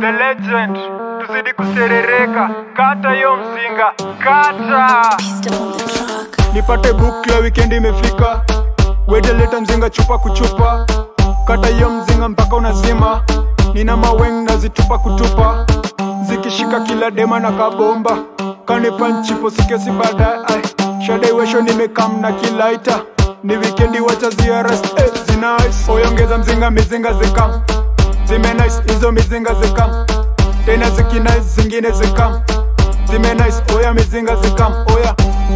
the legend tuzidi kuserereka kata hiyo mzinga kata Pistol on the track. nipate bukla wikendi imefika wedeleta mzinga chupa kuchupa kata hiyo mzinga mpaka unazima nina maweng nazitupa kutupa zikishika kila dema na kabomba kanipanchipo sikesi baadaye ai shadaiwesho nimekam na kilaita ni wikendi wacha ziaras eh, zinais oyongeza mzinga mizinga zikam zimenais hizo mizinga zikam tena zikinais zingine zikam zimenais oya mizinga zikam oya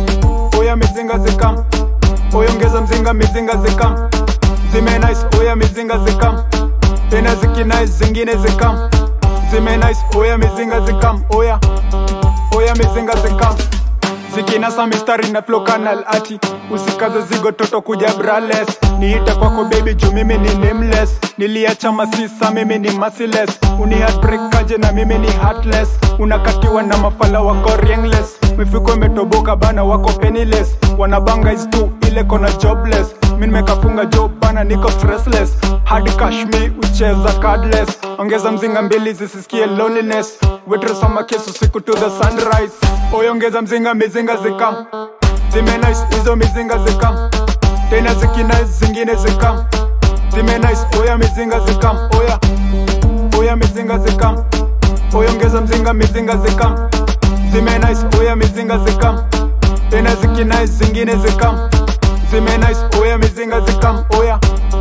oya mizinga zikam oyongeza mzinga mizinga zikam zimenais oya mizinga zikam tena zikinais zingine zikam zimenais oya mizinga zikam oya oya mizinga zikam zikinasa mistari na flow canal ati usikaze zigo toto kuja brales niite kwako baby juu mimi ni nameless niliacha masisa mimi ni merciless uni heartbreak aje na mimi ni heartless unakatiwa na mafala wako ringless mifuko imetoboka bana wako penniless wanabanga is tu ile kona jobless mi nimekafunga job bana niko stressless hard cash mi ucheza cardless ongeza mzinga mbili zisisikie loneliness wetresoma kesu siku to the sunrise oyongeza mzinga mizinga zikam zimenais hizo mizinga zikam tena zikinais zingine zikam zimenais oya mizinga zikam oya oya mizinga zikam oyongeza mzinga mizinga zikam zimenais oya mizinga zikam tena zikinais zingine zikam zimenais oya mizinga zikam oya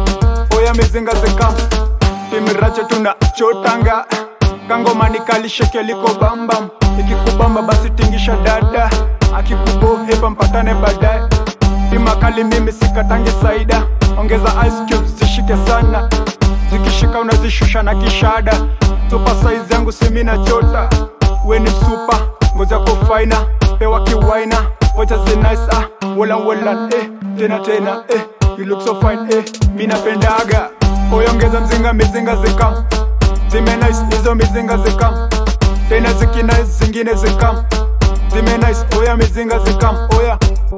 oya mizinga zikam timirache tuna chotanga kangomani kalishekeliko bambam ikikubamba basi tingisha dada akikubohepa mpatane baadaye timakali mimi sikatangi saida ongeza ice cubes zishike sana zikishika unazishusha na kishada supa size yangu simina chota weni supa ngozi yako faina pewa kiwaina wacha zinice ah wola wola eh tena tena eh you look so fine eh mi napendaga oyongeza mzinga mizinga zikam zimenais hizo mizinga zikam tena zikinais zingine zikam zimenais oya mizinga zikam oya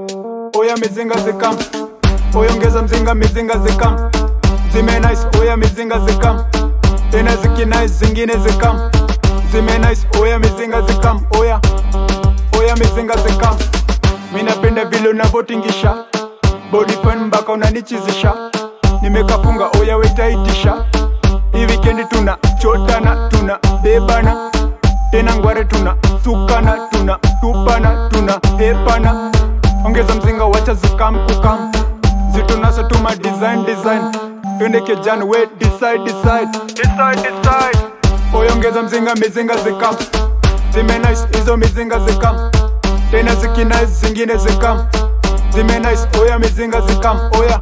oya mizinga zikam oyongeza mzinga mizinga zikam zimenais oya mizinga zikam tena zikinais zingine zikam zimenais oya mizinga zikam oya oya mizinga zikam mi napenda vile unavotingisha body fan mpaka unanichizisha nimekafunga oya wetaitisha hii wikendi tuna chotana tuna bebana tena ngware tuna sukana tuna tupana tuna hepana ongeza mzinga wacha zikam kukam zitunasa tuma design design twende kejani we decide decide decide decide oyongeza mzinga mizinga zikam zimenais hizo mizinga zikam tena zikinais zingine zikam zimenais oya mizinga zikam oya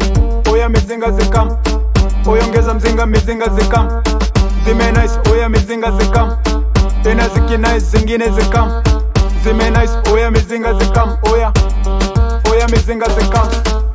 oya mizinga zikam oyongeza mzinga mizinga zikam zimenais oya mizinga zikam tena zikinais zingine zikam zimenais oya mizinga zikam oya oya mizinga zikam